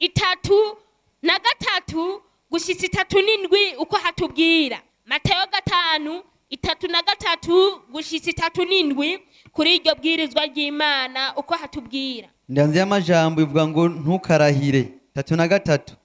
itatu na gatatu gushitsa itatu n'indwi uko hatubwira matayo gatanu itatu na gatatu gushitsa itatu n'indwi kuri iryo bwirizwa ry'imana uko hatubwira indanzi y'amajambo ivuga ngo ntukarahire tatu na gatatu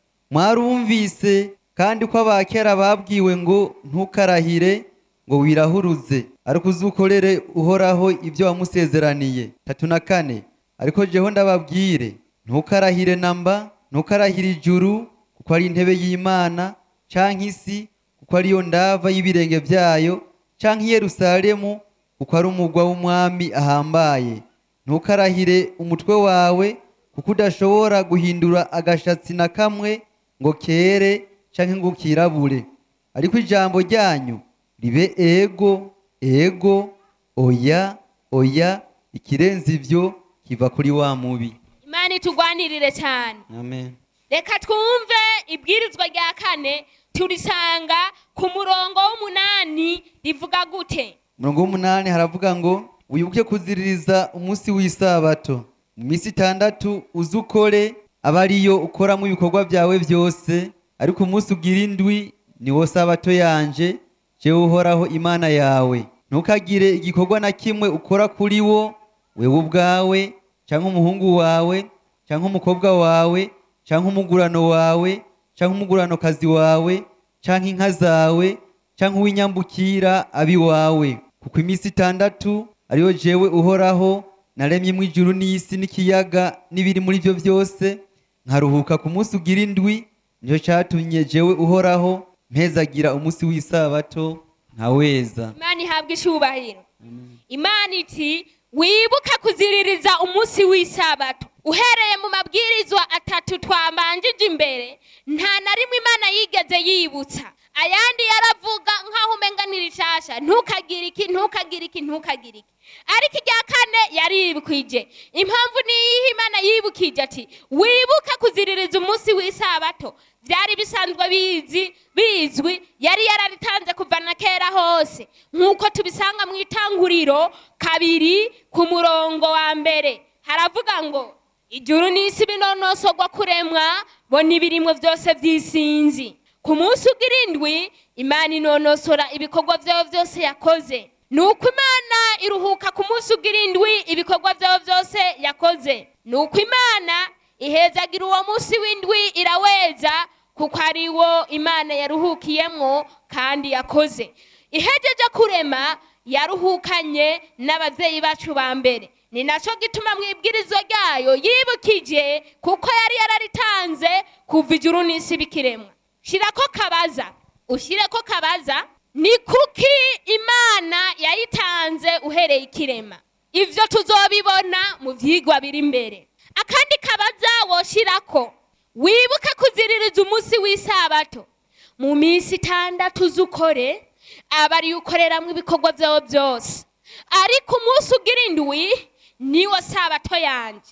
mwarumvise kandi ko abakera babwiwe ngo ntukarahire ngo wirahuruze ariko uzukorere uhoraho ibyo wamusezeraniye tatu na kane ariko jeho ndababwire ntukarahire namba ntukarahire ijuru kuko ari intebe y'imana canke isi kuko ariyo ndava y'ibirenge byayo canke i yerusalemu kuko ari umugwa w'umwami ahambaye ntukarahire umutwe wawe kuko udashobora guhindura agashatsi na kamwe ngo kere canke ngo kirabure ariko ijambo ryanyu ribe ego ego oya oya ikirenze ivyo kiva kuri wa mubi imana itugwanirire cyane amen reka twumve ibwirizwa rya kane turisanga ku murongo w'umunani rivuga gute umurongo w'umunani haravuga ngo wibuke kuziririza umunsi w'isabato mu minsi itandatu uze ukore aba ariyo ukoramo ibikorwa byawe byose ariko umunsi ugira indwi ni wo sabato yanje jewe uhoraho imana yawe ntukagire igikorwa na kimwe ukora kuri wo wewe ubwawe cyangwa umuhungu wawe cyangwa umukobwa wawe cyangwa umugurano wawe cyangwa umuguranokazi wawe cyangwa inka zawe cyangwa uw'inyambukira abiwawe kuko iminsi itandatu ariyo jewe uhoraho naremyemo ijuru n'isi n'ikiyaga n'ibiri muri byo byose nkaruhuka ku munsi ugira indwi nicyo cyatumye jewe uhoraho mpezagira umunsi w'isabato nkaweza imana ihabwa icyubahiro imana iti wibuke kuziririza umunsi w'isabato uhereye mu mabwirizwa atatu twabanjije imbere nta na rimwe imana yigeze yibutsa ayandi yaravuga nk'aho umenga ni rishasha ntukagire iki ntukagire iki ntukagire iki ariko irya kane yaribukwije impamvu niyihe imana yibukije ati wibuke kuziririza umunsi w'isabato byari bisanzwe bizi bizwi yari yararitanze kuva na kera hose nk'uko tubisanga mu itanguriro kabiri ku murongo wa mbere haravuga ngo ijuru n'isi binonosogwa kuremwa bo n'ibirimwo byose by'isinzi ku munsi ugira indwi imana inonosora ibikorwa byayo byose yakoze ni uko imana iruhuka ku munsi ugira indwi ibikorwa byayo byose yakoze ni uko imana ihezagira uwo munsi w'indwi iraweza kuko ari wo imana yaruhukiyemwo kandi yakoze ihejeje kurema yaruhukanye n'ababyeyi bacu ba mbere ni nacyo gituma mu ibwirizwa ryayo yibukije kuko yari yararitanze kuva ijuru n'isi bikiremwa shyirako kabaza ushyireko kabaza ni kuki imana yayitanze uhereye ikirema ibyo tuzobibona mu byigwa biri imbere akandi kabaza woshyirako wibuke kuziririza umunsi w'isabato mu minsi itandatu z'ukore aba ariyo ukoreramo ibikorwa byawe byose ariko umunsi ugira indwi niwo sabato yanjye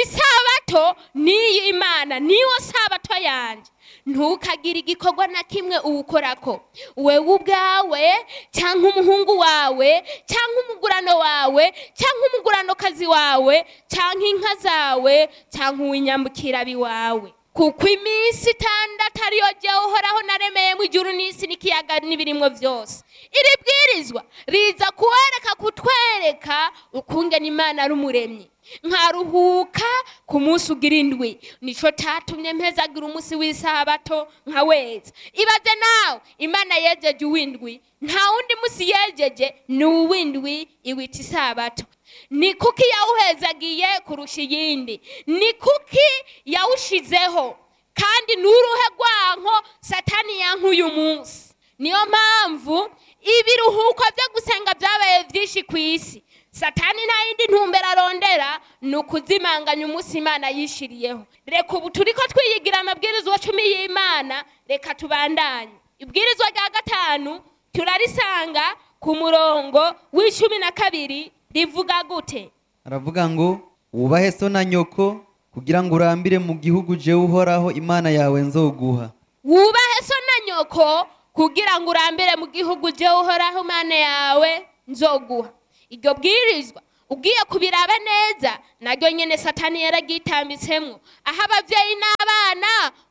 isabato niyo imana niwo sabato yanjye ntukagire igikorwa na kimwe uwukorako wewe ubwawe cyangwa umuhungu wawe cyangwa umugurano wawe cyangwa umuguranokazi wawe cyangwa inka zawe cyangwa uw'inyambukirabi wawe kuko iminsi itandatu ariyo jya uhoraho naremeyemo ijuru n'isi n'ikiyaga n'ibirimwo byose iri bwirizwa riza kuwereka kutwereka ukungena imana ari umuremyi nkaruhuka ku munsi ugira indwi nicyo cyatumye mpezagira umunsi w'isabato nka weza ibaze nawe imana yejeje uw'indwi nta wundi munsi yejeje ni uw'indwi iwita isabato ni kuki yawuhezagiye kurusha iyindi ni kuki yawushizeho kandi n'uruhe rwanko satani yankuye umunsi niyo mpamvu ibiruhuko byo gusenga byabaye byinshi ku isi satani nta yindi ntumbero arondera ni ukuzimanganya umunsi imana yishiriyeho reka ubu turi ko twiyigira amabwirizwa cumi y'imana reka tubandanye ibwirizwa rya gatanu turarisanga ku murongo w'icumi na kabiri rivuga gute aravuga ngo wubahe so na nyoko kugira ngo urambire mu gihugu jewe uhoraho imana yawe nzoguha wubahe so na nyoko kugira ngo urambire mu gihugu jewe uhoraho imana yawe nzoguha iryo bwirizwa ugiye kubiraba neza naryo nyene satani yaragitambitsemwo aho abavyeyi n'abana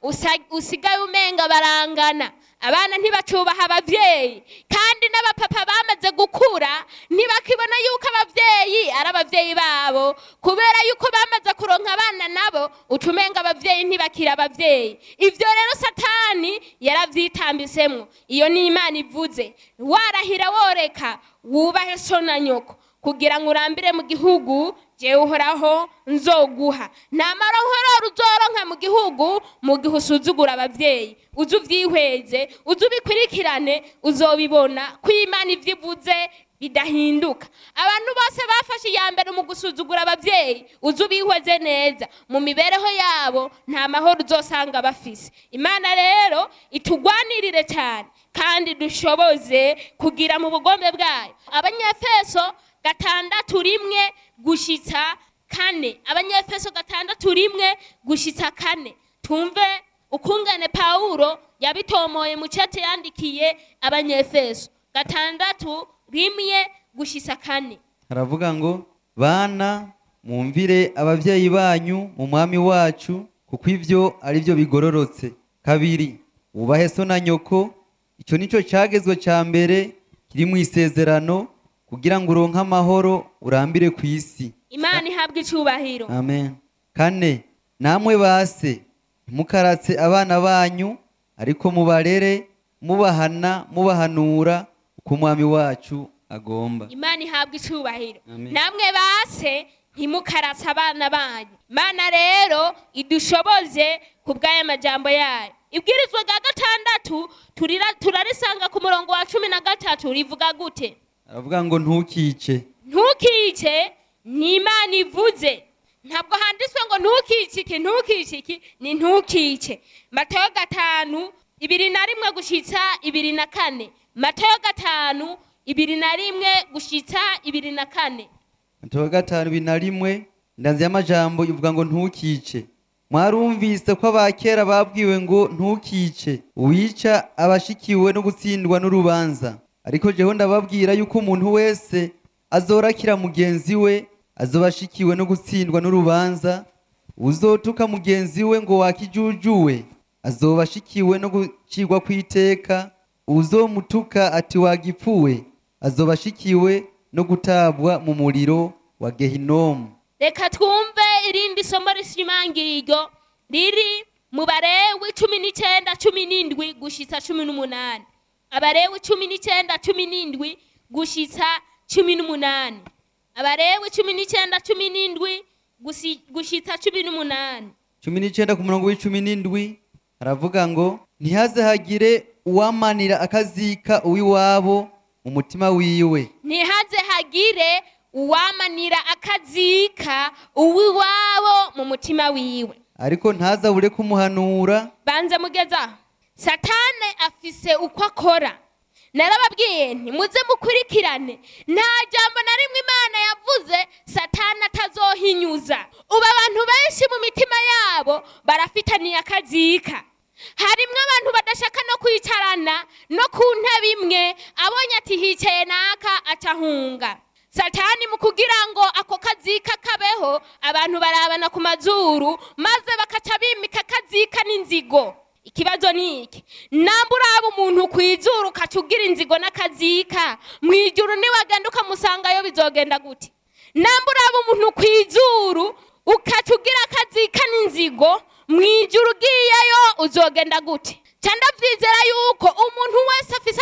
usa- usigaye umenga barangana abana ntibacubaha abavyeyi kandi n'abapapa bamaze gukura ntibakibona yuko abavyeyi ari abavyeyi babo kubera yuko bamaze kuronka abana nabo uca umenga abavyeyi ntibakiri abavyeyi ivyo rero satani yaravyitambisemwo iyo ni imana ivuze warahira woreka wubahe so na nyoko kugira ngo urambire mu gihugu jewe uhoraho nzoguha nta marohororo uzoronka mu gihugu mu gihe usuzugura abavyeyi uze uvyihweze uze ubikurikirane uzobibona ko imana ivyo ivuze bidahinduka abantu bose bafashe iya mbere mu gusuzugura abavyeyi uze ubihweze neza mu mibereho yabo nta mahoro uzosanga bafise imana rero itugwanirire cyane kandi dushoboze kugira mu bugombe bwayo abanyefeso gatandatu rimwe gushitsa kane abanyefeso gatandatu rimwe gushitsa kane tumve ukungane pawulo yabitomoye mu cete yandikiye abanyefeso gatandatu rimwe gushitsa kane haravuga ngo bana mwumvire abavyeyi banyu mu mwami wacu kuko ivyo ari byo bigororotse kabiri wubahe so na nyoko icyo nico cagezwe ca mbere kiri mu isezerano kugira ngo uronke amahoro urambire ku isi imana ihabwa icubahiro amen kane namwe base ntimukaratse abana banyu ariko mubarere mubahana mubahanura uko umwami wacu agomba imana ihabwa icubahiro Amen. namwe base ntimukaratse abana banyu imana rero idushoboze ku bw'aya majambo yayo ibwirizwa rya gatandatu turira- turarisanga ku murongo wa cumi na gatatu rivuga gute aravuga ngo ntukice ntukice ni imana ivuze ntabwo handitswe ngo ntukice iki ntukice iki ni ntukice matayo gatanu ibiri na rimwe gushitsa ibiri na kane matayo gatanu ibiri na rimwe gushitsa ibiri na kane Matayo gatanu ibiri na rimwe indanzi y'amajambo ivuga ngo ntukice mwarumvise ko abakera babwiwe ngo ntukice uwica abashikiwe no gutsindwa n'urubanza ariko jeho ndababwira yuko umuntu wese azorakira mugenzi we azoba ashikiwe no gutsindwa n'urubanza uzotuka mugenzi we ngo wakijujuwe azoba ashikiwe no gucirwa kw'iteka uzomutuka ati wagipfuwe azoba ashikiwe no gutabwa mu muriro wa gehinomu reka twumve irindi somo rishimangira iryo riri mu barewi cumi n'icyenda cumi n'indwi gushitsa cumi n'umunani abarewi cumi n'icyenda cumi n'indwi gushitsa cumi n'umunani abarewi cumi n'icyenda cumi n'indwi gusi- gushitsa cumi n'umunani cumi n'icyenda ku murongo w'icumi n'indwi haravuga ngo ntihaze hagire uwamanira akazika uw'iwabo mu mutima wiwe ntihaze hagire uwamanira akazika uw'iwabo mu mutima wiwe ariko ntazabure kumuhanura banze mugeza satane afise uko akora narababwiye nti muze mukurikirane nta jambo na rimwe imana yavuze satane atazohinyuza ubu abantu benshi mu mitima yabo barafitaniye akazika harimwo abantu badashaka no kwicarana no ku ntebe imwe abonye ati hicaye naka acahunga satani mu kugira ngo ako kazika kabeho abantu barabana ku mazuru maze bakaca bimika akazika n'inzigo ikibazo ni iki namba uraba umuntu ku izuru ukaca ugira inzigo n'akazika mu ijuru niwagenda ukamusangayo bizogenda gute namba uraba umuntu ku izuru ukaca ugira akazika n'inzigo mu ijuru ugiyeyo uzogenda gute ca ndavyizera yuko umuntu wese afise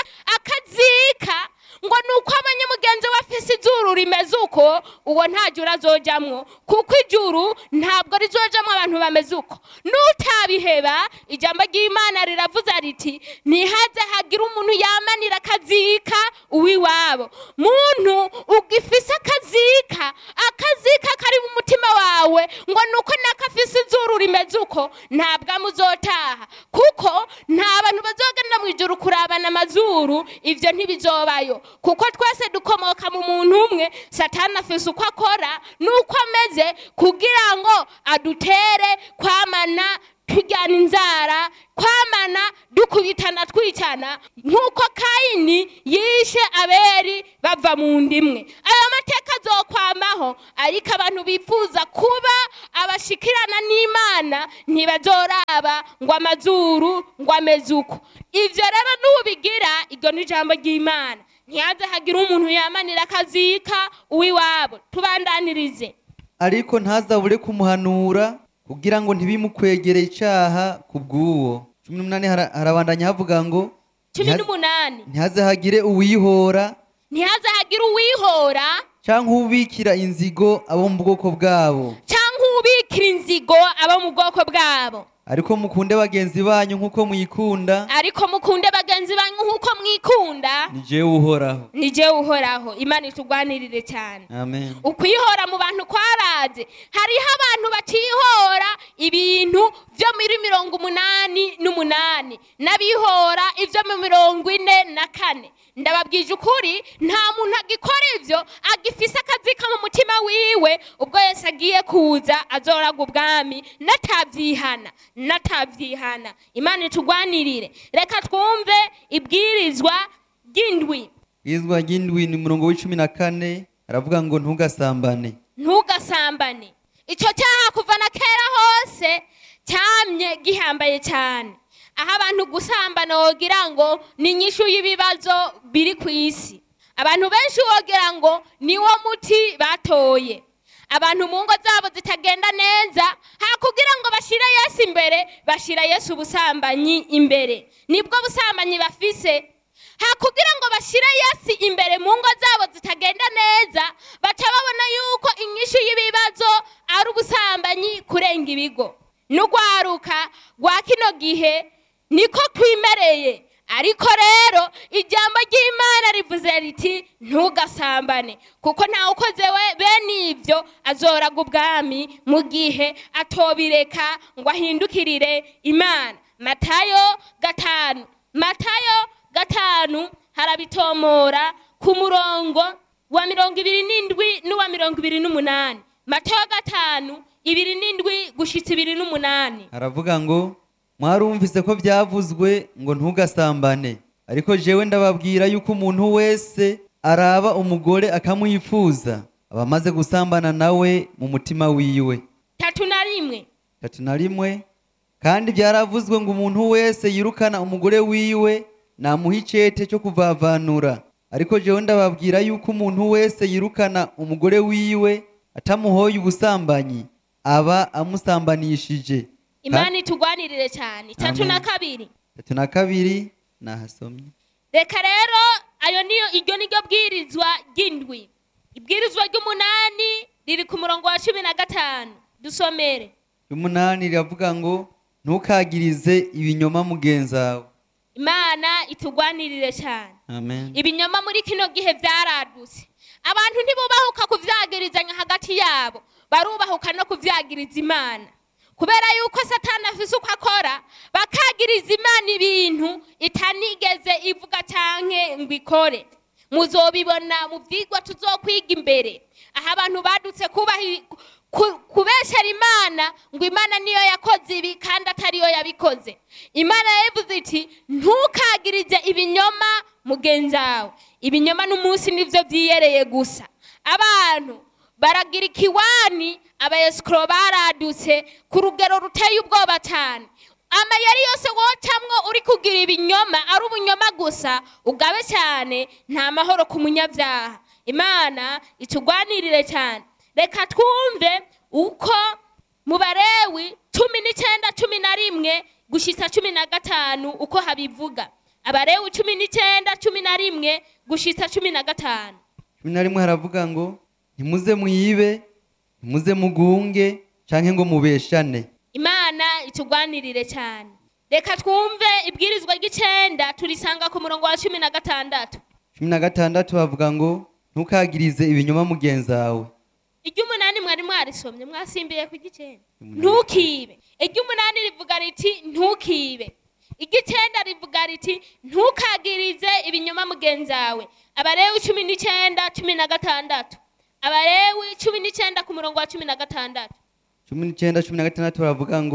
akazika ngo ni uko abonye mugenzi we afise izuru rimeze uko uwo nta juru azojamwo kuko ijuru ntabwo rizojamwo abantu bameze uko nutabiheba ijambo ry'imana riravuze riti ntihaze hagira umuntu yamanira akazika uw'iwabo muntu ugifise akazika akazika kari mu mutima wawe ngo ni uko nakafise izuru rimeze uko ntabwo amuzotaha kuko nta bantu bazogenda mu ijuru kurabana amazuru ivyo ntibizobayo kuko twese dukomoka mu muntu umwe satani afise uko akora n'uko ameze kugira ngo adutere kwamana tujyana inzara kwamana dukubitana twicana nk'uko kayini yishe aberi bava mu ndimwe ayo mateka azokwamaho ariko abantu bifuza kuba abashikirana n'imana ntibazoraba ngo amazuru ngo ameze uko ivyo rero nubigira iryo ni ijambo ry'imana ntihaze hagira umuntu yamanira akazika uw'iwabo tubandanirize ariko ntazabure kumuhanura kugira ngo ntibimukwegere icaha ku bw'uwo cumi n'umunani hara- harabandanya havuga ngo cumi ntihaze- n'umunani ntihaze hagire uwihora ntihaze hagira uwihora canke ubikira inzigo abo mu bwoko bwabo cyangwa ubikira inzigo abo mu bwoko bwabo ariko mukunde bagenzi banyu nk'uko mwikunda ariko mukunde bagenzi banyu nk'uko mwikunda ni jewe uhoraho ni jewe uhoraho imana itugwanirire cyane amen ukwihora mu bantu kwaraje hariho abantu batihora ibintu byo muri mirongo umunani n'umunani n'abihora ibyo mu mirongo ine na kane ndababwije ukuri nta muntu agikora ibyo agifise akazika mu mutima wiwe ubwo yese agiye kuza azoraga ubwami natabyihana natabyihana imana itugwanirire reka twumve ibwirizwa ry'indwi izwa ry'indwi ni umurongo w'icumi na kane aravuga ngo ntugasambane ntugasambane icyo cyaha kuva na kera hose cyamye gihambaye cyane aho abantu gusambana wogira ngo ni inyishu y'ibibazo biri ku isi abantu benshi wogira ngo niwo muti batoye abantu mu ngo zabo zitagenda neza ha kugira ngo bashyire yesu imbere bashyira yesu ubusambanyi imbere nibwo busambanyi bafise ha kugira ngo bashyire yesu imbere mu ngo zabo zitagenda neza baca babona yuko inyishu y'ibibazo ari ubusambanyi kurenga ibigo n'urwaruka rwa kino gihe niko twimereye ariko rero ijambo ry'imana rivuze riti ntugasambane kuko ntawe ukoze we bene ibyo azoraga ubwami mu gihe atobireka ngo ahindukirire imana matayo gatanu matayo gatanu harabitomora ku murongo wa mirongo ibiri n'indwi n'uwa mirongo ibiri n'umunani matayo gatanu ibiri n'indwi gushitsa ibiri n'umunani aravuga ngo mwarumvise ko byavuzwe ngo ntugasambane ariko jewe ndababwira yuko umuntu wese araba umugore akamwifuza aba amaze gusambana nawe mu mutima wiwe tatu na rimwe tatu na rimwe kandi byaravuzwe ngo umuntu wese yirukana umugore wiwe namuha icete cyo kuvavanura ariko jewe ndababwira yuko umuntu wese yirukana umugore wiwe atamuhoye ubusambanyi aba amusambanishije imana itugwanirire cyane tatu na Amen. kabiri tatu na kabiri nahasomye reka rero ayo niyo iryo niryo bwirizwa ry'indwi ibwirizwa ry'umunani riri ku murongo wa cumi na gatanu dusomere umunani riravuga ngo ntukagirize ibinyoma mugenzawe imana itugwanirire cyane amen ibinyoma muri kino gihe byaradutse abantu ntibubahuka kuvyagirizanya hagati yabo barubahuka no kuvyagiriza imana kubera yuko satani afise uko akora bakagiriza imana ibintu itanigeze ivuga canke ngo ikore muzobibona mu vyigwa tuzokwiga imbere aho abantu badutse kubahi ku- kubeshera imana ngo imana niyo yakoze ibi kandi atariyo yabikoze imana yavuze iti ntukagirize ibinyoma mugenzi wawe ibinyoma n'umunsi nivyo vyiyereye gusa abantu baragira ikiwani abayesikoro baradutse ku rugero ruteye ubwoba cyane amayeri yose wocamwo uri kugira ibinyoma ari ubunyoma gusa ugabe cyane nta mahoro ku munyabyaha imana itugwanirire cyane reka twumve uko mu barewi cumi n'icyenda cumi na rimwe gushitsa cumi na gatanu uko habivuga abarewi cumi n'icyenda cumi na rimwe gushitsa cumi na gatanu cumi na rimwe haravuga ngo ntimuze mwibe ntimuze mugunge canke ngo mubeshane imana itugwanirire cyane reka twumve ibwirizwa ry'icenda turisanga ku murongo wa cumi na gatandatu cumi na gatandatu havuga ngo ntukagirize ibinyoma mugenzawe iry'umunani mwari mwarisomye mwasimbiye ku gicenda Umunani. ntukibe iry'umunani rivuga riti ntukibe iry'icenda rivuga riti ntukagirize ibinyoma mugenzi wawe abarewi cumi n'icenda cumi na gatandatu abarewi cumi n'icenda ku murongo wa cumi na gatandatu cumi n'icenda cumi na gatandatu baravuga ngo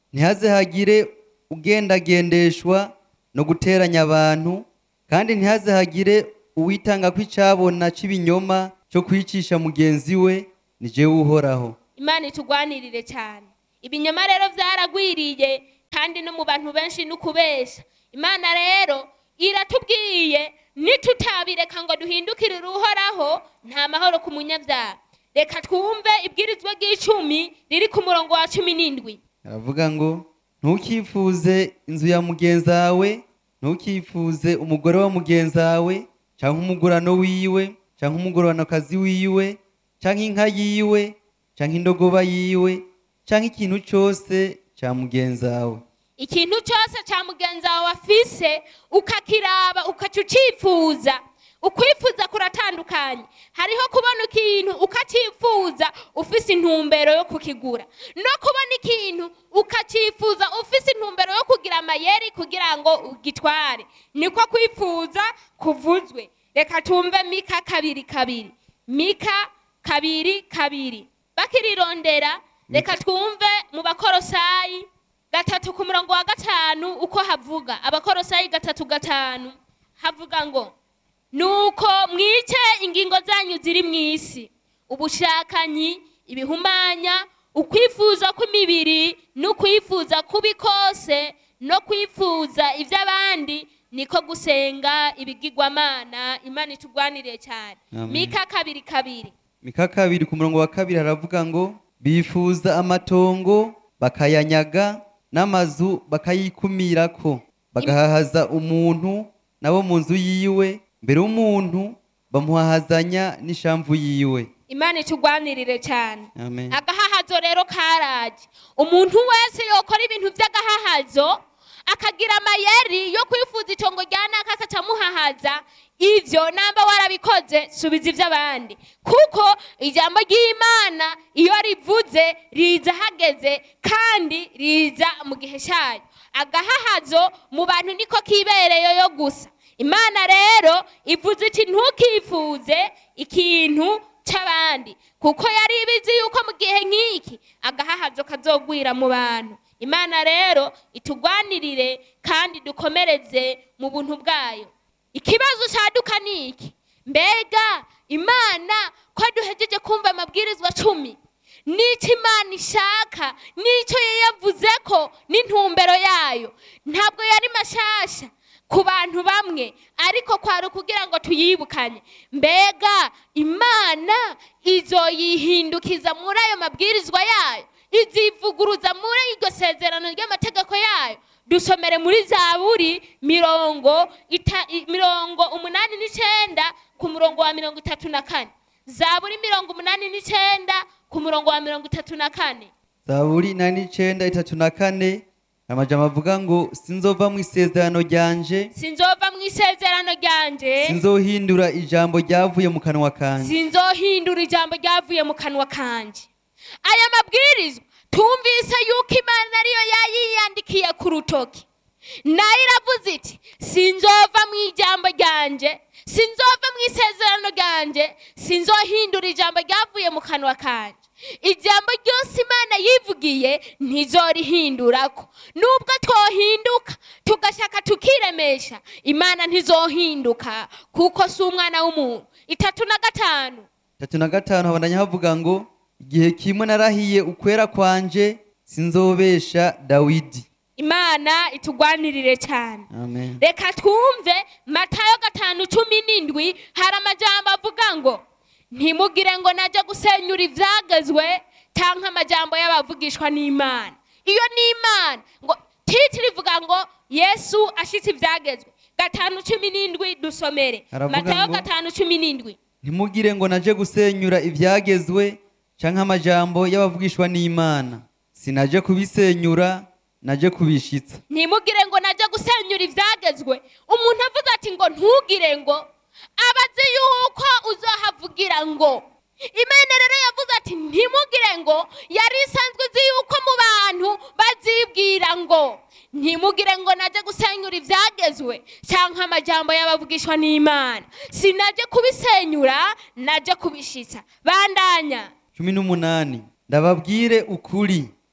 ntihaze hagire ugendagendeshwa no guteranya abantu kandi ntihaze hagire uwitanga ko icabona c'ibinyoma cyo kwicisha mugenzi we ni jewe uhoraho imana itugwanirire cyane ibinyoma rero byaragwiriye kandi no mu bantu benshi ni ukubesha imana rero iratubwiye nitutabireka ngo duhindukirire uhoraho nta mahoro ku munyabyaha reka twumve ibwirizwa ry'icumi riri ku murongo wa cumi n'indwi aravuga ngo ntukifuze inzu ya mugenzi wawe ntukifuze umugore wa mugenzi wawe cyangwa umugurano wiwe cyangwa umuguranokazi wiwe cyangwa inka yiwe cyangwa indogoba yiwe cyangwa ikintu cyose cya mugenzi wawe ikintu cyose cya mugenzi wawe afise ukakiraba ukaca ucifuza ukwifuza kuratandukanye hariho kubona ikintu ukacifuza ufise intumbero yo kukigura no kubona ikintu ukacifuza ufise intumbero yo kugira amayeri kugira ngo ugitware niko kwifuza kuvuzwe reka tumve mika kabiri kabiri mika kabiri kabiri bakirirondera reka twumve mu bakorosayi gatatu ku murongo wa gatanu uko havuga abakorosayi gatatu gatanu havuga ngo nuko mwice ingingo zanyu ziri mu isi ubushakanyi ibihumanya ukwifuza kw'imibiri n'ukwifuza kubi kose no kwifuza iby'abandi niko gusenga ibigirwamana imana itugwaniriye cyane Amen. mika kabiri kabiri mika kabiri ku murongo wa kabiri haravuga ngo bifuza amatongo bakayanyaga n'amazu bakayikumirako bagahahaza umuntu nabo mu nzu yiwe mbere y'umuntu bamuhahazanya n'ishamvu yiwe imana itugwanirire cyane amen agahahazo rero karaje umuntu wese yokora ibintu by'agahahazo akagira amayeri yo kwifuza itongo rya naka akacamuhahaza ivyo namba warabikoze subiza ivy'abandi kuko ijambo ry'imana iyo rivuze riza hageze kandi riza mu gihe cyayo agahahazo mu bantu niko kibereyeyo gusa imana rero ivuze iti ntukifuze ikintu cy'abandi kuko yari ibizi yuko mu gihe nk'iki agahahazo kazogwira mu bantu imana rero itugwanirire kandi dukomereze mu buntu bwayo ikibazo cyaduka ni iki mbega imana ko duhejeje kumva amabwirizwa cumi n'icyo imana ishaka n'icyo yayavuze ko n'intumbero yayo ntabwo yari mashasha ku bantu bamwe ariko kwari ukugira ngo tuyibukanye mbega imana izoyihindukiza muri ayo mabwirizwa yayo izivuguruza muri iryo sezerano ry'amategeko yayo dusomere muri zaburi mirongo ita, i- mirongo umunani n'icenda ku murongo wa mirongo itatu na kane zaburi mirongo umunani n'icenda ku murongo wa mirongo itatu na kane zaburi inani n'icenda itatu na kane amajambo avuga ngo sinzova mu isezerano ryanje sinzova mu isezerano ryanje sinzohindura ijambo ryavuye mu kanwa kanje sinzohindura ijambo ryavuye mu kanwa kanje aya mabwirizwa tumvise yuko imana ariyo yayiyandikiye ku rutoki nayo iravuze iti sinzova mu ijambo ryanje sinzova mu isezerano ryanje sinzohindura ijambo ryavuye mu kanwa kanje ijambo ryose imana yivugiye ntizorihindurako nubwo twohinduka tugashaka tukiremesha imana ntizohinduka kuko si umwana w'umuntu itatu na gatanu tatu na gatanu habandanya havuga ngo igihe kimwe narahiye ukwera kwanje sinzobesha dawidi imana itugwanirire cyane amen reka twumve matayo gatanu cumi n'indwi hari amajambo avuga ngo ntimugire ngo najya gusenyura ibyagezwe cyangwa amajambo y'abavugishwa n'imana iyo ni imana ngo titiri ivuga ngo yesu ashitse ibyagezwe gatanu cumi n'indwi dusomere Aravuga matayo ngo- gatanu cumi n'indwi ntimugire ngo naje gusenyura ibyagezwe canke amajambo y'abavugishwa n'imana sinaje kubisenyura naje kubishitsa ntimugire ngo najya gusenyura ibyagezwe umuntu avuze ati ngo ntugire ngo aba azi yuko uzahavugira ngo imana rero yavuze ati ntimugire ngo yari isanzwe izi yuko mu bantu bazibwira ngo ntimugire ngo najya gusenyura ibyagezwe cyangwa amajambo y'abavugishwa n'imana sinajye kubisenyura najye kubishitsa bandanya cumi n'umunani ndababwire ukuri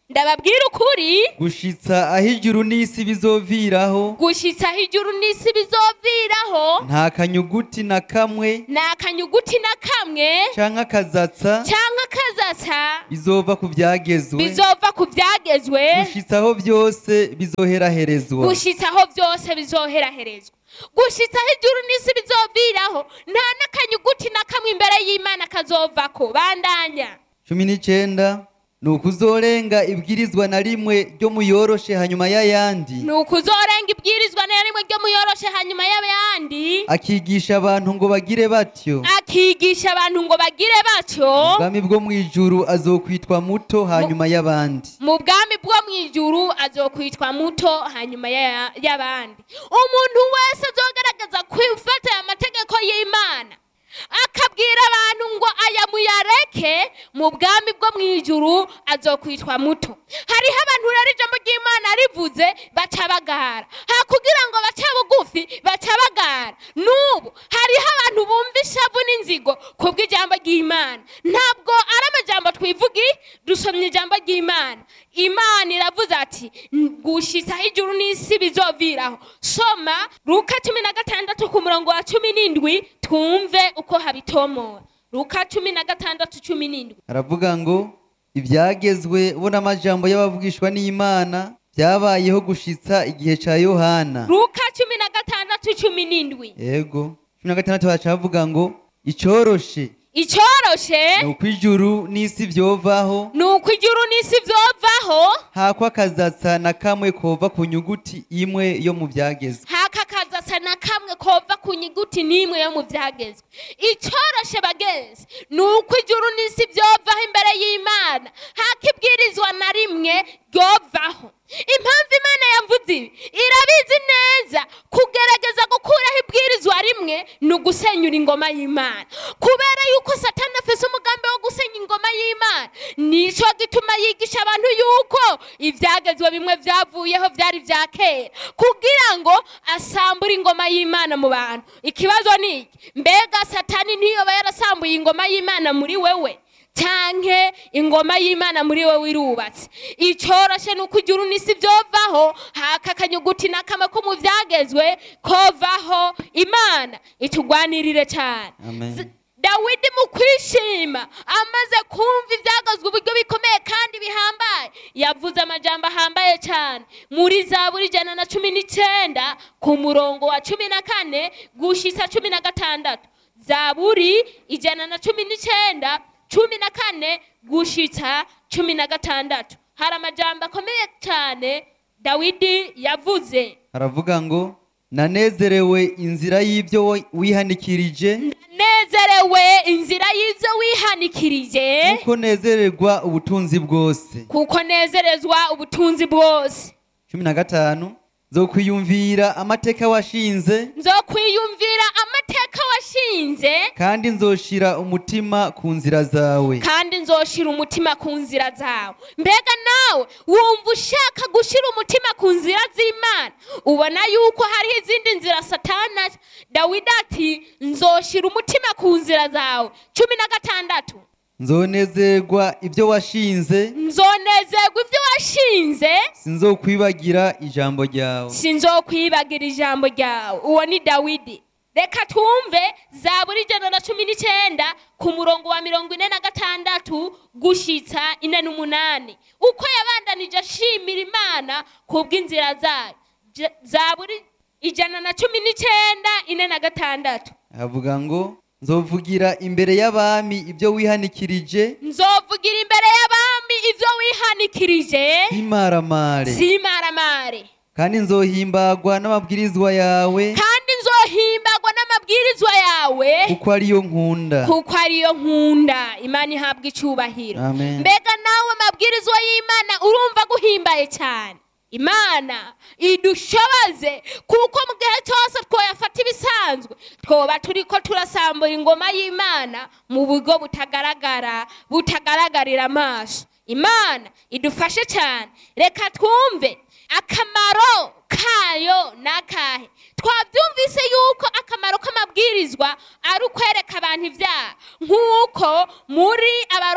ndababwira ukuri gushitsa aho ijuru n'isi bizoviraho gushitsa aho ijuru n'isi bizoviraho nta kanyuguti na kamwe ni akanyuguti na kamwe canke akazatsa cyangwa akazatsa bizova ku vyagezwe bizova ku byagezwe gushitsa aho byose bizoheraherezwa gushitsa aho byose bizoheraherezwa gushitsa aho ijuru n'isi bizoviraho nta n'akanyuguti na kamwe imbere y'imana kazovako bandanya cumi n'icenda ni ukuzorenga ibwirizwa na rimwe ryo muyoroshe hanyuma y'ayandi ni ukuzorenga ibwirizwa na rimwe ryo muyoroshe hanyuma y'abandi akigisha abantu ngo bagire batyo akigisha abantu ngo bagire batyo ubwami bwo mu ijuru azokwitwa muto hanyuma y'abandi mu bwami bwo mu ijuru azokwitwa muto hanyuma ya- y'abandi umuntu wese azogaragaza kwifata aya mategeko y'imana akabwira abantu ngo aya muyareke mu bwami bwo mu ijuru azokwitwa muto hariho abantu rero ijambo ry'imana rivuze baca bagara ha kugira ngo bace bugufi baca bagara n'ubu hariho abantu bumva ishavu n'inzigo kubw'ijambo ry'imana ntabwo ari amajambo twivugi dusomye ijambo ry'imana imana iravuze ati gushitsa aho ijuru n'isi bizoviraho soma luka cumi na gatandatu ku murongo wa cumi n'indwi twumve uko habitomora luka cumi na gatandatu cumi n'indwi aravuga ngo ibyagezwe bo n'amajambo y'abavugishwa n'imana byabayeho gushitsa igihe ca yohana luka cumi na gatandatu cumi n'indwi yego cumi na gatandatu haca havuga ngo icoroshe icyoroshe ni uko ijuru n'isi vyovaho ni uko ijuru n'isi vyovaho hako akazatsa na kamwe kova ku nyuguti imwe yo mu byagezwe hakakazasa na kamwe kova ku nyuguti n'imwe yo mu byagezwe icyoroshe bagenzi ni uko ijuru n'isi byovaho imbere y'imana hakibwirizwa na rimwe ryovaho impamvu imana yavuze ibi irabizi neza kugerageza gukuraho ibwirizwa rimwe ni ugusenyura ingoma y'imana kubera yuko satani afise umugambi wo gusenya ingoma y'imana nico gituma yigisha abantu yuko ibyagezwe bimwe byavuyeho byari bya kera kugira ngo asambure ingoma y'imana mu bantu ikibazo ni iki mbega satani ntiyoba yarasambuye ingoma y'imana muri wewe canke ingoma y'imana muri wowe irubatse icoroshe ni uko ijuru n'isi byovaho haka akanyuguti n'akama ko mu byagezwe kovaho imana itugwanirire cyane Amen. Z- dawidi mu kwishima amaze kumva ibyagazwe uburyo bikomeye kandi bihambaye yavuze amajambo ahambaye cyane muri zaburi ijana na cumi n'icyenda ku murongo wa cumi na kane gushitsa cumi na gatandatu zaburi ijana na cumi n'icyenda cumi na kane gushitsa cumi na gatandatu hari amajambo akomeye cyane dawidi yavuze aravuga ngo nanezerewe inzira y'ibyo wo- wihanikirije nezerewe inzira y'ibyo wihanikirije kuko nezererwa ubutunzi bwose kuko nezerezwa ubutunzi bwose cumi na gatanu zokwiyumvira amateka washinze nzokwiyumvira amateka washinze kandi nzoshira umutima ku nzira zawe kandi nzoshira umutima ku nzira zawe mbega nawe wumva ushaka gushira umutima ku nzira z'imana ubona yuko hariho izindi nzira satana dawidi ati nzoshira umutima ku nzira zawe cumi na gatandatu nzonezerwa ibyo washinze nzonezerwa ibyo washinze sinzokwibagira ijambo ryawe sinzokwibagira ijambo ryawe uwo ni dawidi reka twumve zaburi ijana na cumi n'icyenda ku murongo wa mirongo ine na gatandatu gushitsa ine n'umunani uko yabandanije ashimira imana ku bw'inzira zayo J- zaburi ijana na cumi n'icyenda ine na gatandatu avuga ngo nzovugira imbere y'abami ibyo wihanikirije nzovugira imbere y'abami ibyo wihanikirije ntimaramare simaramare kandi nzohimbagwa n'amabwirizwa yawe kandi nzohimbagwa n'amabwirizwa yawe kuko ariyo nkunda kuko ariyo nkunda imana ihabwa icyubahiro Amen. mbega nawe amabwirizwa y'imana urumva guhimbaye cyane imana idushoboze kuko mu gihe cyose twoyafata ibisanzwe twoba turi ko turasambura ingoma y'imana mu buryo butagaragara butagaragarira amaso imana idufashe cyane reka twumve akamaro kayo ni akahe twabyumvise yuko akamaro k'amabwirizwa ari ukwereka abantu ibyaha nk'uko muri abaroma indwi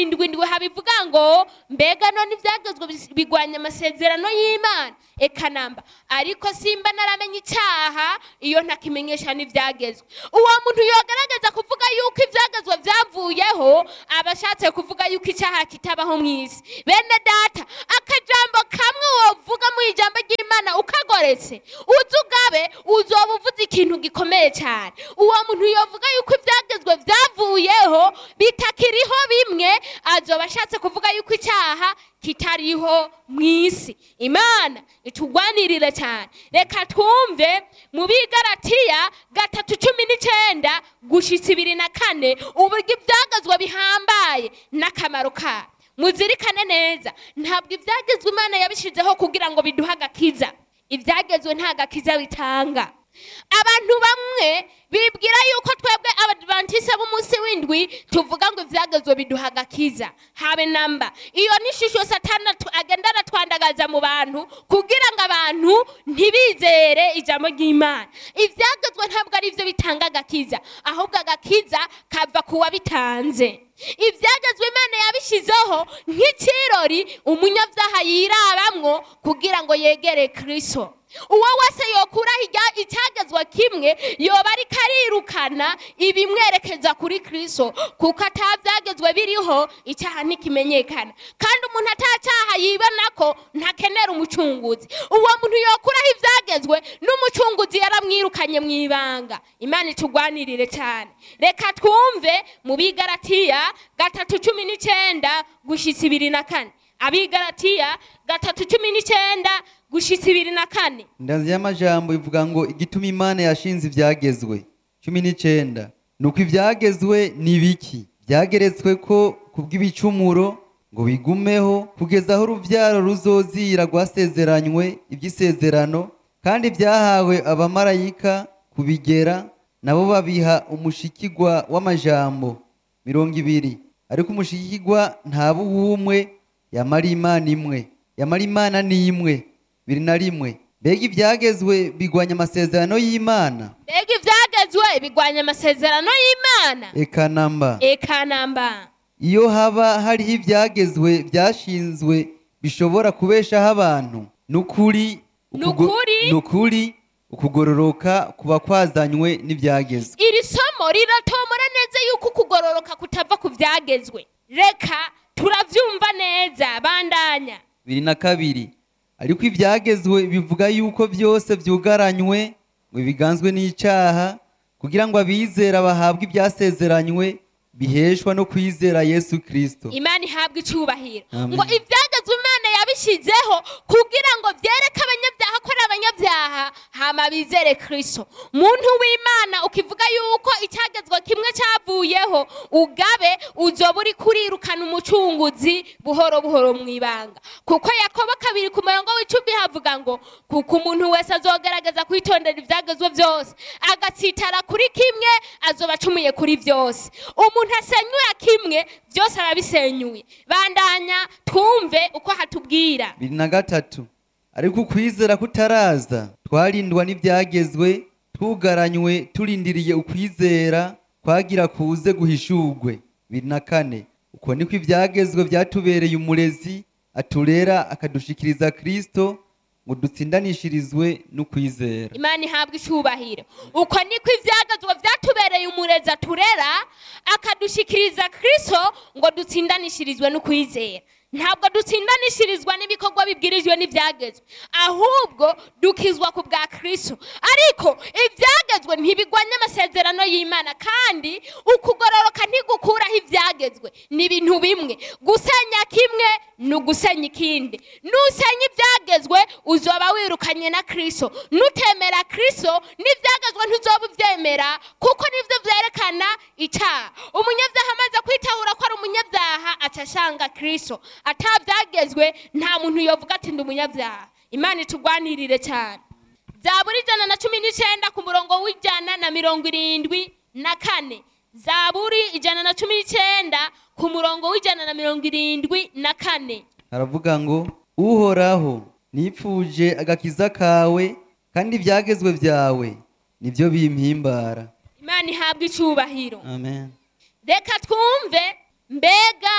irindwi ndwi habivuga ngo mbega none ibyagezwe bis- bigwanya amasezerano y'imana eka namba ariko simba naramenye icyaha iyo ntakimenyesha n'ibyagezwe uwo muntu yogaragaza kuvuga yuko ibyagezwe byavuyeho aba ashatse kuvuga yuko icyaha kitabaho mu isi bene data akajambo kamwe wovuga mu ijambo ry'imana ukagoretse uzi ugabe uzoba uvuze ikintu gikomeye cyane uwo muntu yovuga yuko ibyagezwe byavuyeho bitakiriho bimwe azoba ashatse kuvuga yuko icyaha kitariho mu isi imana itugwanirire cyane reka twumve mu bigaratiya gatatu cumi n'icyenda gushitsa ibiri na kane uburyo ibyagezwe bihambaye n'akamaro kayo muzirikane neza ntabwo ibyagezwe imana yabishyizeho kugira ngo biduhe agakiza ibyagezwe nta gakiza bitanga abantu bamwe bibwira yuko twebwe abadivantise b'umunsi w'indwi tuvuga ngo ibyagezwe biduha agakiza habe namba iyo ni ishusho satana tu- agenda aratwandagaza mu bantu kugira ngo abantu ntibizere ijambo ry'imana ibyagezwe ntabwo ari byo bitanga agakiza ahubwo agakiza kava ku wabitanze ibyagezwe imana yabishyizeho nk'ikirori umunyabyaha yirabamwo kugira ngo yegere kristo uwo wese yokuraho ijya- icyagezwe kimwe yoba ariko arirukana ibimwerekeza kuri kristo kuko atabyagezwe biriho icyaha ntikimenyekana kandi umuntu atacyaha yibona ko ntakenera umucunguzi uwo muntu yokuraho ibyagezwe n'umucunguzi yaramwirukanye mu ibanga imana itugwanirire cyane reka twumve mu bigaratiya gatatu cumi n'icyenda gushyitsa ibiri na kane abigaratiya gatatu cumi n'icyenda gushyitsa ibiri na kane indanzi y'amajambo ivuga ngo igituma imana yashinze ibyagezwe cumi n'icyenda ni uko ibyagezwe ni biki byageretswe ko kubw'ibicumuro ngo bigumeho kugeza aho urubyaro ruzozira rwasezeranywe iby'isezerano kandi byahawe abamarayika kubigera nabo babiha umushikigwa w'amajambo mirongo ibiri ariko umushikigwa ntaba uw'umwe yamara imana imwe yamara imana ni imwe biri na rimwe mbega ibyagezwe bigwanya amasezerano y'imana mbega ibyagezwe bigwanya amasezerano y'imana eka namba eka namba iyo haba hariho ibyagezwe byashinzwe bishobora kubeshaho abantu ni ukuri Ni ukugo- ukuri. ni ukuri ukugororoka kuba kwazanywe n'ibyagezwe iri somo riratomora neza yuko ukugororoka kutava ku byagezwe reka turabyumva neza bandanya biri na kabiri ariko ibyagezwe bivuga yuko byose byugaranywe ngo biganzwe n'icyaha kugira ngo abizera bahabwe ibyasezeranywe biheshwa no kwizera yesu kirisito imana ihabwa icyubahiro Amen. ngo ibyagezwe imana yabishyizeho kugira ngo byereke abanyabyaha ko ari abanyabyaha hama bizere kristo muntu w'imana ukivuga yuko icyagezwe kimwe cyavuyeho ugabe uzoba uri kurirukana umucunguzi buhoro buhoro mu ibanga kuko yakobo kabiri ku murongo w'icumi havuga ngo kuko umuntu wese azogerageza kwitondera ibyagezwe byose agatsitara kuri kimwe azoba acumuye kuri byose umuntu asenyuye kimwe byose aba bisenyuye bandanya twumve uko hatubwira biri na gatatu ariko ukwizera kutaraza twarindwa n'ibyagezwe tugaranywe turindiriye ukwizera kwagira kuze guhishurwe biri na kane uko niko ibyagezwe byatubereye umurezi aturera akadushikiriza kirisito ngo dutsindanishirizwe n'ukwizera imana ihabwa icyubahiro uko niko ibyagazwa byatubereye umurezi aturera akadushikiriza kristo ngo dutsindanishirizwe n'ukwizera ntabwo dutsindanishirizwa n'ibikorwa bibwirijwe n'ibyagezwe ahubwo dukizwa ku bwa kristo ariko ibyagezwe ntibigwanya amasezerano y'imana kandi ukugororoka ntigukuraho ibyagezwe ni ibintu bimwe gusenya kimwe ni ugusenya ikindi nusenya ibyagezwe uzoba wirukanye na kristo nutemera kristo n'ibyagezwe ntuzoba ubyemera kuko nibyo byerekana icyaha umunyabyaha amaze kwitahura ko ari umunyabyaha aca ashanga kristo atabyagezwe nta muntu yovuga ati ndi umunyabyaha imana itugwanirire cyane zaburi ijana na cumi n'icyenda ku murongo w'ijana na mirongo irindwi na kane zaburi ijana na cumi n'icyenda ku murongo w'ijana na mirongo irindwi na kane aravuga ngo uhoraho nipfuje agakiza kawe kandi ibyagezwe byawe nibyo bimpimbara imana ihabwa icyubahiro amen reka twumve mbega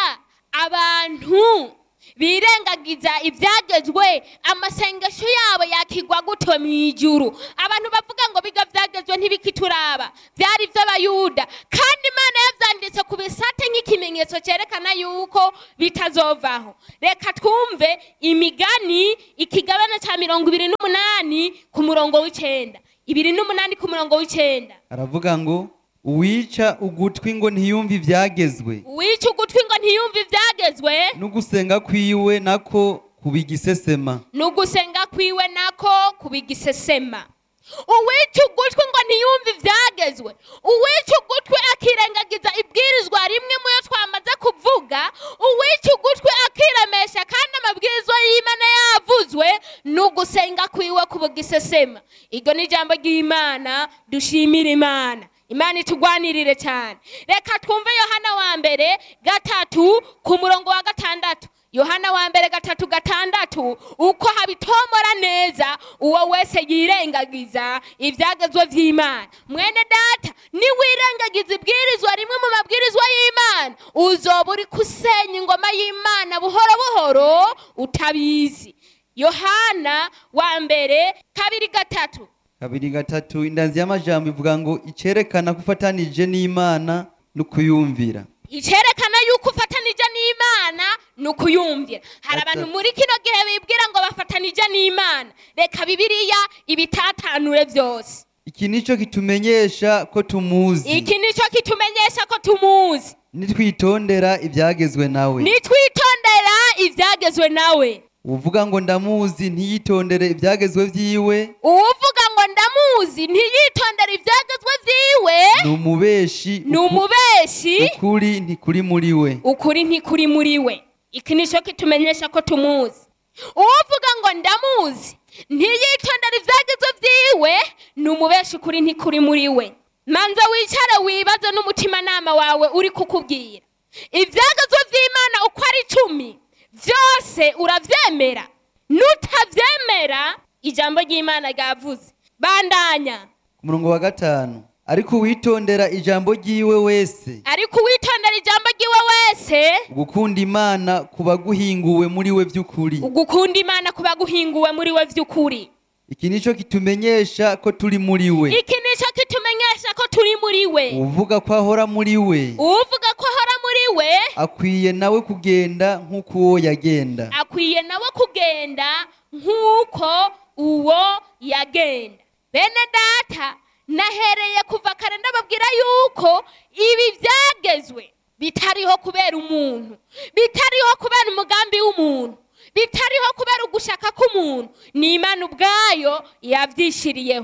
abantu birengagiza ibyagezwe amasengesho yabo yakigwa gutyo mu ijuru abantu bavuga ngo biga byagezwe ntibikituraba byari iby'abayuda kandi imana yabyanditse ku bisate nk'ikimenyetso cyerekana yuko bitazovaho reka twumve imigani ikigabane cya mirongo ibiri n'umunani ku murongo w'icyenda ibiri n'umunani ku murongo w'icyenda aravuga ngo uwica ugutwi ngo ntiyumve ibyagezwe uwica ugutwi ngo ntiyumve ibyagezwe n'ugusenga kwiwe nako kubigisesema n'ugusenga kwiwe nako kubigisesema uwica ugutwi ngo ntiyumve ibyagezwe uwica ugutwi akirengagiza ibwirizwa rimwe mu yo twamaze kuvuga uwica ugutwi akiremesha kandi amabwirizwa y'imana yavuzwe n'ugusenga kwiwe kubigisesema iryo ni ijambo ry'imana dushimira imana imana itugwanirire cyane reka twumve yohana wa mbere gatatu ku murongo wa gatandatu yohana wa mbere gatatu gatandatu uko habitomora neza uwo wese yirengagiza ibyagezwe by'imana mwene data niwirengagiza ibwirizwa rimwe mu mabwirizwa y'imana uzoba uri kusenya ingoma y'imana buhoro buhoro utabizi yohana wa mbere kabiri gatatu kabiri gatatu indanzi y'amajambo ivuga ngo icyerekana ko ufatanije n'imana no kuyumvira icyerekana yuko ufatanije n'imana ni ukuyumvira hari Ata- abantu muri kino gihe bibwira ngo bafatanije n'imana reka bibiliya ibitatanure byose iki nicyo kitumenyesha ko tumuzi iki nicyo kitumenyesha ko tumuzi nitwitondera ibyagezwe nawe nitwitondera ibyagezwe nawe uvuga ngo ndamuzi ntiyitondere ibyagezwe byiwe uwuvuga ngo ndamuzi ntiyitondere ibyagezwe byiwe ni umubeshi ni umubeshi ukuri ntikuri muri we ukuri ntikuri muri we iki nicyo kitumenyesha ko tumuzi uwuvuga ngo ndamuzi ntiyitondere ibyagezwe byiwe ni umubeshi ukuri ntikuri muri we manza wicare wibaze n'umutimanama wawe uri kukubwira ibyagezwe by'imana uko ari icumi byose urabyemera nutabyemera ijambo ry'imana ryavuze bandanya ku murongo wa gatanu ariko uwitondera ijambo ry'iwe wese ariko uwitondera ijambo ry'iwe wese gukunda imana kuba guhinguwe muri we by'ukuri ugukunda imana kuba guhinguwe muri we by'ukuri iki nicyo kitumenyesha ko turi muri we iki nicyo kitumenyesha ko turi muri we uvuga ko ahora muri we uvuga ko ahora muri we akwiye nawe kugenda nk'uko uwo yagenda akwiye nawe kugenda nk'uko uwo yagenda bene data nahereye kuva kare ndababwira yuko ibi byagezwe bitariho kubera umuntu bitariho kubera umugambi w'umuntu bitariho kubera ugushaka k'umuntu ni imana ubwayo yabyishyiriyeho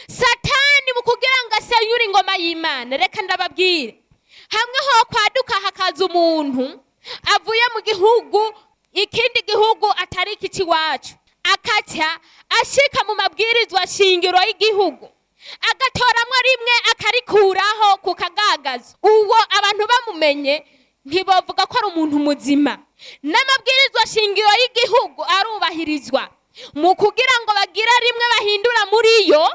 satani mu kugira ngo asenyure ingoma y'imana reka ndababwire hamwe ho kwaduka hakaza umuntu avuye mu gihugu ikindi gihugu atari iki cy'iwacu akaca ashika mu mabwirizwa shingiro y'igihugu agatoramo rimwe akarikuraho ku kagagazo uwo abantu bamumenye ntibavuga ko ari umuntu muzima n'amabwirizwa shingiro y'igihugu arubahirizwa mu kugira ngo bagire rimwe bahindura muri yo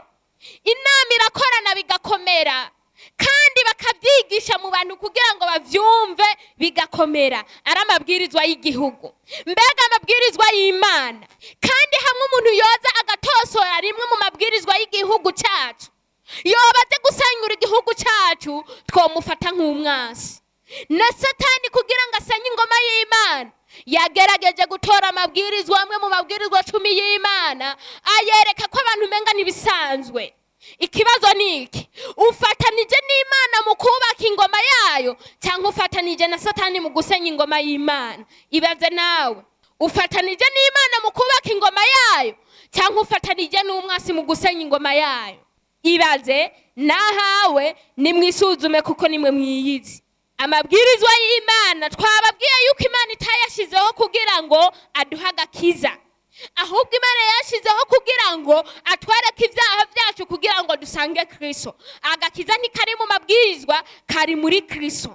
inama irakorana bigakomera kandi bakabyigisha mu bantu kugira ngo babyumve bigakomera ari amabwirizwa y'igihugu mbega amabwirizwa y'imana kandi hamwe umuntu yoza agatosora rimwe mu mabwirizwa y'igihugu cyacu yoba aze gusenyura igihugu cyacu twamufata nk'umwasi na satani kugira ngo asenye ingoma y'imana yagerageje gutora amabwirizwa amwe mu mabwirizwa cumi y'imana ayereka ko abantu umenga n'ibisanzwe ikibazo ni iki ufatanije n'imana mu kubaka ingoma yayo cyangwa ufatanije na satani mu gusenya ingoma y'imana ibaze nawe ufatanije n'imana mu kubaka ingoma yayo cyangwa ufatanije n'umwasi mu gusenya ingoma yayo ibaze nahawe nimwisuzume kuko nimwe mwiyizi amabwirizwa y'imana twababwiye yuko imana itayashyizeho kugira ngo aduhe agakiza ahubwo imana yashyizeho kugira ngo atwereke ibyaha byacu kugira ngo dusange kirisito agakiza ntikari mu mabwirizwa kari muri kirisito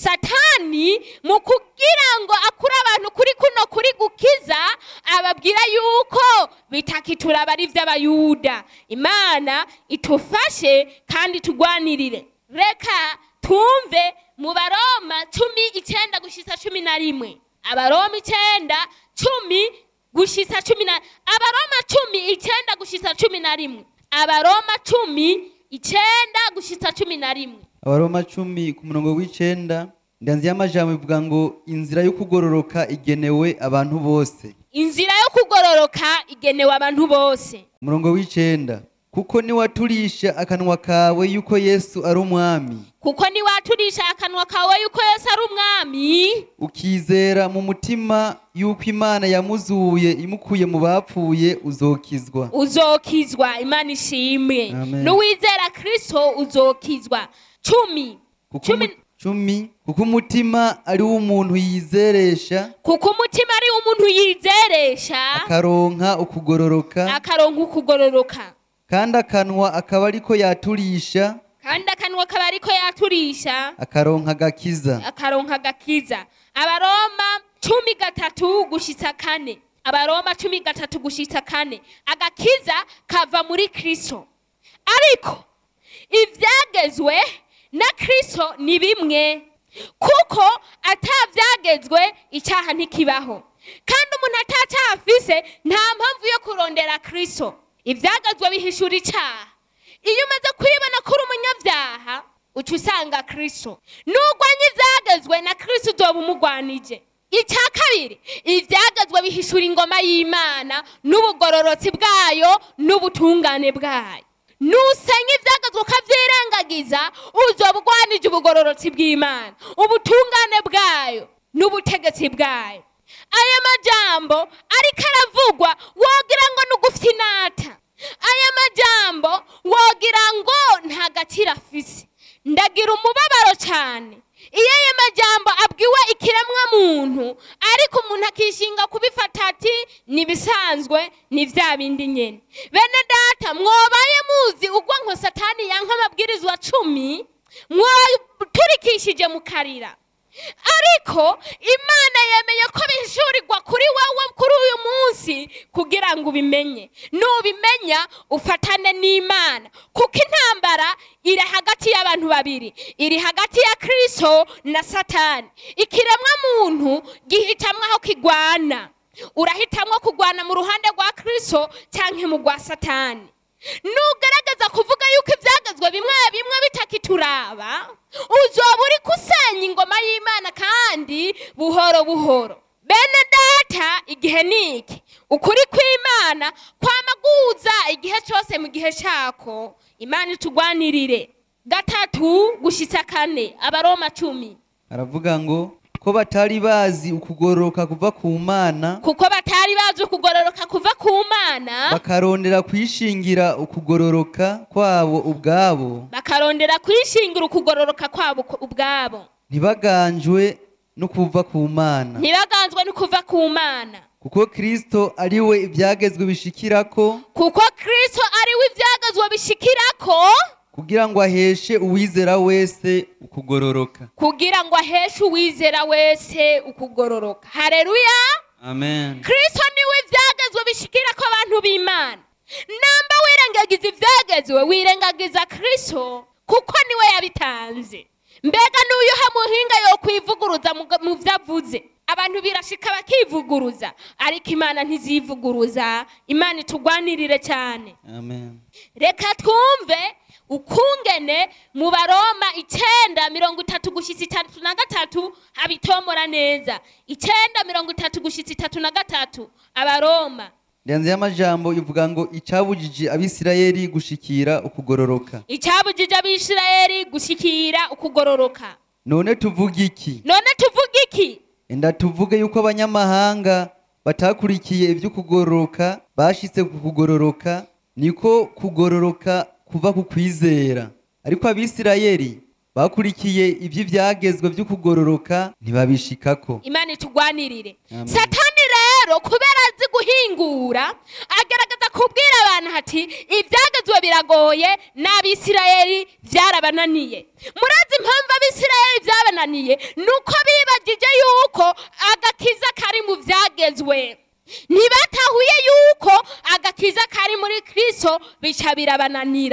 satani mu kugira ngo akure abantu kuri kuno kuri gukiza ababwira yuko bitakituraba ari iby'abayuda imana itufashe kandi tugwanirire reka twumve mu baroma cumi icyenda gushyitsa cumi na rimwe abaroma icenda cumi gushitsa cumi na abaroma cumi icenda gushitsa cumi na rimwe abaroma cumi icenda gushitsa cumi na rimwe abaroma cumi ku murongo w'icenda ndanzi y'amajambo ivuga ngo inzira yo kugororoka igenewe abantu bose inzira yo kugororoka igenewe abantu bose umurongo w'icenda kuko niwaturisha akanwa kawe yuko yesu ari umwami kuko niwaturisha akanwa kawe yuko yesu ari umwami ukizera mu mutima yuko imana yamuzuye imukuye mu bapfuye uzokizwa uzokizwa imana ishimwe Amen. n'uwizera kristo uzokizwa cumi kuko cumi umu- cumi kuko umutima ari wo umuntu yizeresha kuko umutima ari umuntu yizeresha akaronka ukugororoka akaronka ukugororoka kandi akanwa akaba ariko yaturisha kandi akanwa kaba ariko yaturisha akaronka agakiza akaronka agakiza abaroma cumi gatatu gushitsa kane abaroma cumi gatatu gushitsa kane agakiza kava muri kristo ariko ivyagezwe na kristo ni bimwe kuko atavyagezwe icyaha ntikibaho kandi umuntu atacyaha afise nta mpamvu yo kurondera kristo ivyagezwe bihishura icyaha iyo umaze kwibona ko uri umunyabyaha uca usanga kristo nugwanya ivyagezwe na kristo uzoba umugwanije icya kabiri ivyagezwe bihishura ingoma y'imana n'ubugororotsi bwayo n'ubutungane bwayo nusenya ivyagezwe ukavyirengagiza uzoba ugwanije ubugororotsi bw'imana ubutungane bwayo n'ubutegetsi bwayo aya majambo ariko aravugwa wogira ngo ni ugufyinata aya majambo wogira ngo nta gaciro afise ndagira umubabaro cyane iyo aya majambo abwiwe ikiremwa muntu ariko umuntu akishinga kubifata ati nibisanzwe ni vya bindi nyene bene data mwobaye muzi ugwa nko satani yanka amabwirizwa cumi mwoturikishije mukarira ariko imana yemeye ko bishurirwa kuri wowe kuri uyu munsi kugira ngo ubimenye nubimenya ufatane n'imana kuko intambara iri hagati y'abantu babiri iri hagati ya kristo na satani ikiremwa muntu gihitamwo aho kigwana urahitamwo kugwana mu ruhande rwa kristo cyangwa mu rwa satani nugerageza kuvuga yuko ibyagezwe bimwe bimwe bitakituraba uzoba uri kusenya ingoma y'imana kandi buhoro buhoro bene data igihe ni iki ukuri kw'imana kwamaguza igihe cyose mu gihe cyako imana itugwanirire gatatu gushitsa kane abaroma cumi aravuga ngo ko batari bazi ukugororoka kuva ku mana kuko batari bazi ukugororoka kuva ku mana bakarondera kwishingira ukugororoka kwabo ubwabo bakarondera kwishingira ukugororoka kwabo ku- ubwabo ntibaganjwe no kuva ku mana ntibaganzwe no kuva ku mana kuko kristo ari we ibyagezwe bishikirako kuko kristo ari we ibyagazwa bishikirako kugira ngo aheshe uwizera wese ukugororoka kugira ngo aheshe uwizera wese ukugororoka hareruya amen kristo niwe ibyagezwe bishikirako abantu b'imana namba wirengagiza ibyagezwe wirengagiza kristo kuko niwe yabitanze mbega n'uyuha muhinga yo kwivuguruza mu mu byo avuze abantu birashika bakivuguruza ariko imana ntizivuguruza imana itugwanirire cyane amen reka twumve ukungene mu baroma icenda mirongo itatu gushitsa itatu na gatatu habitomora neza icenda mirongo itatu gushitsa itatu na gatatu abaroma ndanze y'amajambo ivuga ngo icabujije abisirayeli gushikira ukugororoka icabujije abisirayeli gushikira ukugororoka none tuvuga iki none tuvuga iki enda tuvuge yuko abanyamahanga batakurikiye iby'ukugororoka bashitse ku kugororoka niko kugororoka kuva ku kwizera ariko abisirayeli bakurikiye iby'ibyagezwe by'ukugororoka ntibabishikako imana itugwanirire Amen. satani rero kubera azi guhingura agaragaza kubwira abantu ati ibyagezwe biragoye n'abisirayeli byarabananiye murazi impamvu abisirayeli byabananiye ni uko bibagije yuko agakiza kari mu byagezwe ntibatahuye yuko agakiza kari muri kristo bica birabananira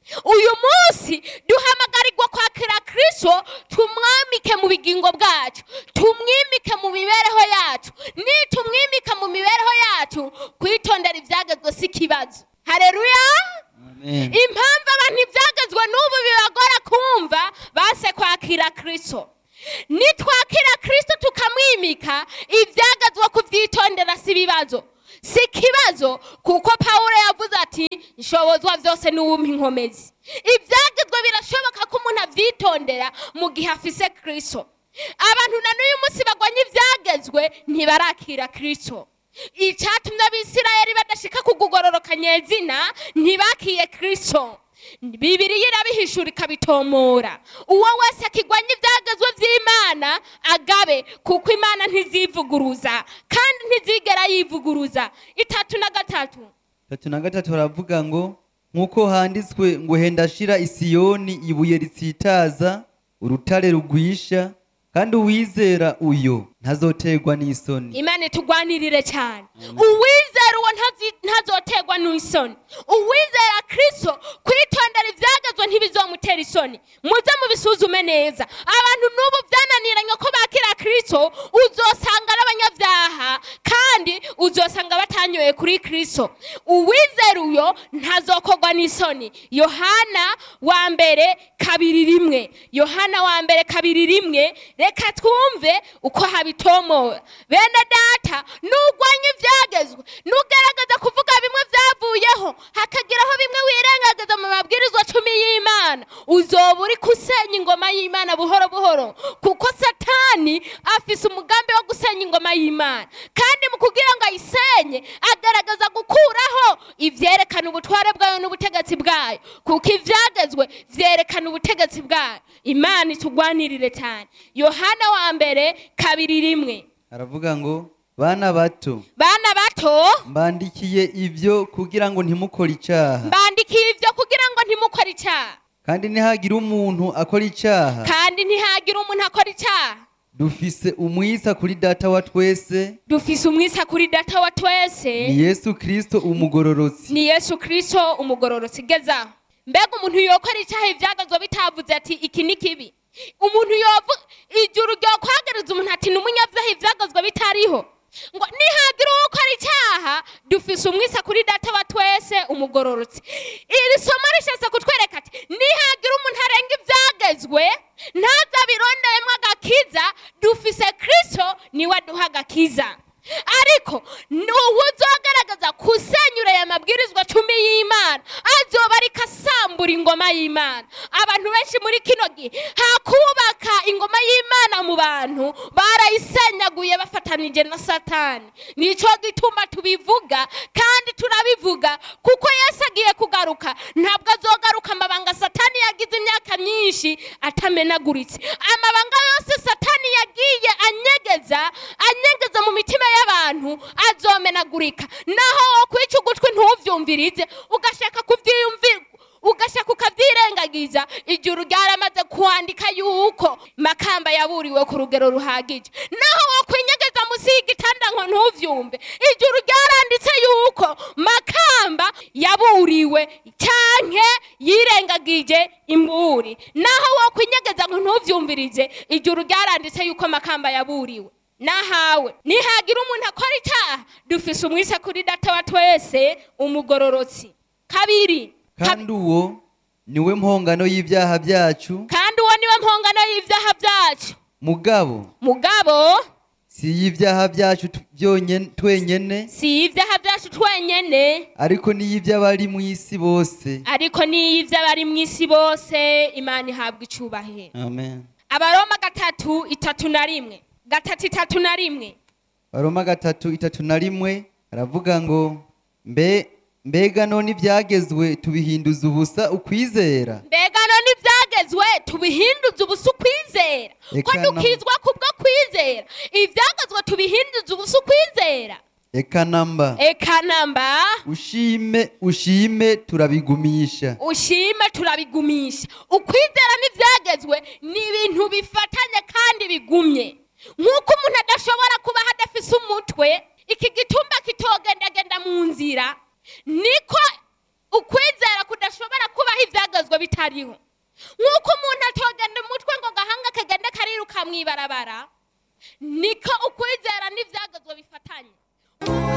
uyu munsi duhamagarirwa kwakira kristo tumwamike mu bugingo bwacu tumwimike mu mibereho yacu nitumwimika mu mibereho yacu kwitondera ibyagezwe si ikibazo hareruya amen impamvu abantu ibyagezwe n'ubu bibagora kumva base kwakira kristo nitwakira kristo tukamwimika ibyagezwe kubyitondera si ibibazo si ikibazo kuko pawulo yavuze ati nshobozwa byose n'uwumpa inkomezi ibyagezwe birashoboka ko umuntu abyitondera mu gihe afise kristo abantu na n'uyu munsi bagwanya ibyagezwe ntibarakira kristo icyatumye abisirayeli badashika kugugororoka nyezina ntibakiye kristo bibiriya irabihishura ikabitomora uwo wese akigwanya ibyagezwe by'imana agabe kuko imana ntizivuguruza kandi ntizigera yivuguruza itatu na gatatu tatu na gatatu haravuga ngo nk'uko handitswe ngo henda shira isiyoni ibuye ritsitaza urutare rugwisha kandi uwizera uyo ntazoterwa n'isoni imana itugwanirire cyane uwizera uwo ntazi- ntazoterwa n'isoni uwizera kristo kwitondera ibyagezwe ntibizomutera isoni muze mubisuzume neza abantu n'ubu byananiranye ko bakira kristo uzosanga ari abanyabyaha kandi uzosanga batanyoye kuri kristo uwizera uyo ntazokorwa n'isoni yohana wa mbere kabiri rimwe yohana wa mbere kabiri rimwe reka twumve uko habitomora bene data nugwanya ibyagezwe nugerageza kuvuga bimwe byavuyeho hakageraho bimwe wirengagiza mu mabwirizwa cumi y'imana uzoba uri gusenya ingoma y'imana buhoro buhoro kuko satani afise umugambi wo gusenya ingoma y'imana kandi mu kugira ngo ayisenye agaragaza gukuraho ivyerekana ubutware bwayo n'ubutegetsi bwayo kuko ivyagezwe vyerekana ubutegetsi bwayo imana itugwanirire cyane yohana wa mbere kabiri rimwe haravuga ngo bana bato bana bato mbandikiye ibyo kugira ngo ntimukore icyaha mbandikiye ibyo kugira ngo ntimukore icyaha kandi ntihagire umuntu akora icyaha kandi ntihagire umuntu akora icyaha dufise umwisa kuri data wa twese dufise umwisa kuri data wa twese ni yesu kirisito umugororotsi ni yesu kirisito umugororotsi gezaho mbega umuntu yokora icyaha ibyagazwa bitavuze ati iki ni kibi umuntu yovu ijuru ryokwagereza umuntu ati ni umunyabyaha ibyagazwa bitariho ngo nihagira uwo ukora icyaha dufise umwisa kuri data wa twese umugororotsi iri somo rishatse kutwereka ati nihagira umuntu arenga ibyagezwe ntazabironderemo agakiza dufise kirisito niwe aduha agakiza ariko uwo uzogaragaza kusenyura aya mabwirizwa cumi y'imana azoba ariko asambura ingoma y'imana abantu benshi muri kino gihe hakubaka ingoma y'imana mu bantu barayisenyaguye bafatanije na satani nicyo gituma tubivuga kandi turabivuga kuko yesu agiye kugaruka ntabwo azogaruka amabanga satani yagize imyaka myinshi atamenaguritse amabanga yose satani yagiye anyegeza anyegeza mu mitima y'abantu azomenagurika naho wo kwica ugutwi ntuvyumvirize ugashaka kuvyiyumvira ugashaka ukavyirengagiza ijuru ryaramaze kwandika yuko makamba yaburiwe ku rugero ruhagije naho wo kwinyegeza musi y'igitanda ngo ntuvyumve ijuru ryaranditse yuko makamba yaburiwe canke yirengagije imburi naho wo kwinyegeza ngo ntuvyumvirize ijuru ryaranditse yuko makamba yaburiwe nahawe nihagira umuntu akora icyaha dufise umwisa kuri data wa twese umugororotsi kabiri Kab- kandi uwo niwe mpongano y'ibyaha byacu kandi uwo niwe mpongano y'ibyaha byacu mugabo mugabo si y'ibyaha byacu tu- byonyene twenyene si ibyaha byacu twenyene ariko n'iy'iby'abari mu isi bose ariko n'iy'iby'abari mu isi bose imana ihabwa icubahiro amen abaroma gatatu itatu na rimwe gatatu itatu na rimwe baroma gatatu itatu na rimwe aravuga ngo mbe mbega none ibyagezwe tubihinduza ubusa ukwizera mbega none ibyagezwe tubihinduza ubusa ukwizera ko Eka no. dukizwa kubwo kwizera ibyagezwe tubihinduza ubusa ukwizera eka namba eka namba ushime ushime turabigumisha ushime turabigumisha ukwizera n'ibyagezwe ni ibintu bifatanye kandi bigumye nk'uko umuntu adashobora kuba hadafise umutwe iki gitumba kitogendagenda mu nzira niko ukwizera kudashobora kubaho ibyagezwe bitariho nk'uko umuntu atogenda umutwe ngo gahanga kagende kariruka mu ibarabara niko ukwizera n'ibyagezwe bifatanye